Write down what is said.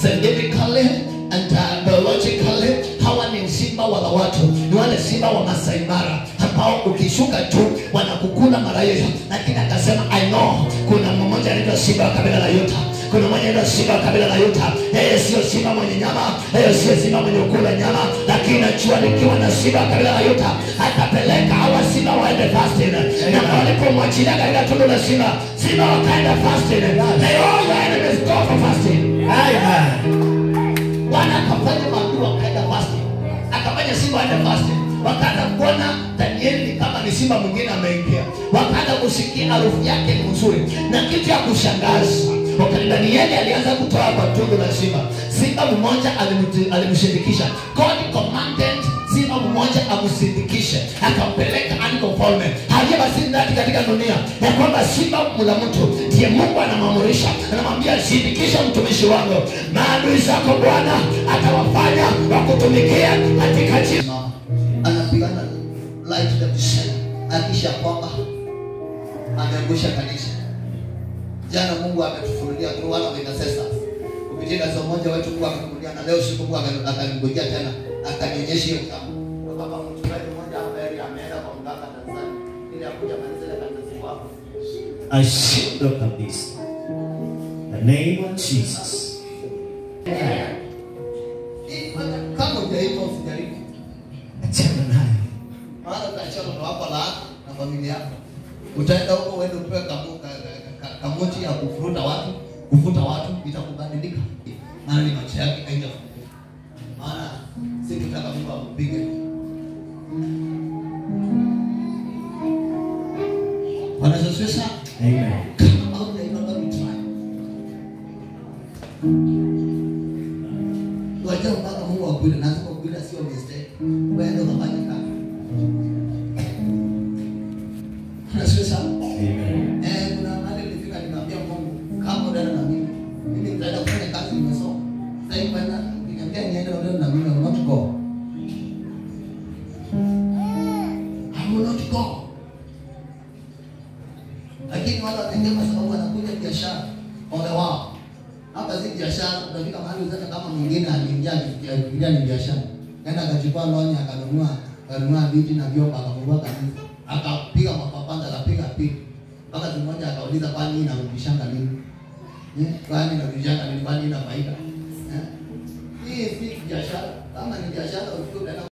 scientifically and uh, biologically hawa ni simba wala watu ni wale simba wa Masai Mara ambao ukishuka tu wanakukula mara hiyo lakini akasema I know kuna mmoja anaitwa simba wa kabila la Yuta kuna mmoja anaitwa simba wa kabila la Yuta yeye sio simba mwenye nyama yeye sio simba mwenye kula nyama lakini najua nikiwa na simba wa kabila la Yuta atapeleka hawa simba waende fasting na walipomwachilia katika tundu la simba simba wakaenda fasting they all the enemies go for fasting Bwana akafanya maadui wakaenda fasting, akafanya simba waende fasting. Wakaanza kuona Danieli ni kama ni simba mwingine ameingia, wakaanza kusikia harufu yake ni nzuri, na kitu ya kushangaza wakati Danieli alianza kutoa kwa tundu la simba, simba mmoja alimti- alimshindikisha. God commanded simba mmoja amsindikishe, akampeleka andiko mfalme aliye basi ndani katika dunia, ya kwamba simba mla mtu ndiye Mungu anamwamurisha, anamwambia sindikisha mtumishi wangu, maadui zako Bwana atawafanya wakutumikia katika jina. Anapigana light the vision, akisha kwamba ameangusha kanisa. Jana Mungu ametufunulia through one of the intercessors kupitia kanisa moja wetu, Mungu amefunulia na leo siku Mungu aka- akaningojea tena akanionyesha hiyo jambo. Kama mchungaji mmoja ambaye ameenda kwa mganga Tanzania ili akuja kanisa la kanisa siku hapo. I shield up of this. The name of Jesus. Hii kwanza- Kama hujaiva usijaribu. Achana naye. Maana utaachana na wako laana na familia yako. Utaenda huko uende upewe kamu- ka- ka- ka- kamuti ya kufuruta watu, kufuta watu itakubadilika. Maana ni macho yake haitafunguka. Maana si tutaka Mungu akupige. Bwana Yesu asifiwe sana. Amen. Kama haujaiva bado try. Wajua mpaka Mungu akuile, lazima ukuile sio mistake. Uende ukafanye kazi. Bwana asifiwe sana. Amen. Eh, kuna mahali nilifika nikamwambia Mungu, kama unaenda na mimi, mimi nitaenda kufanya kazi nimesoma. Sasa hivi bwana, nikamwambia niende unaenda na mimi, I will not go. I will not go. Lakini wale wanaingia kwa sababu wanakuja biashara, ole wao. Hapa si biashara, utafika mahali uzata kama mwingine aliingia alifikiria ni biashara. Kaenda akachukua loni akanunua akanunua viti na vyombo akafungua kanisa. Akapiga mapapanda akapiga piki. Mpaka siku moja akauliza kwani hii inarudishanga nini? Eh, kwani inarudishanga nini? Kwani ina faida? Eh? Hii si biashara. Kama ni biashara ukiwa unaenda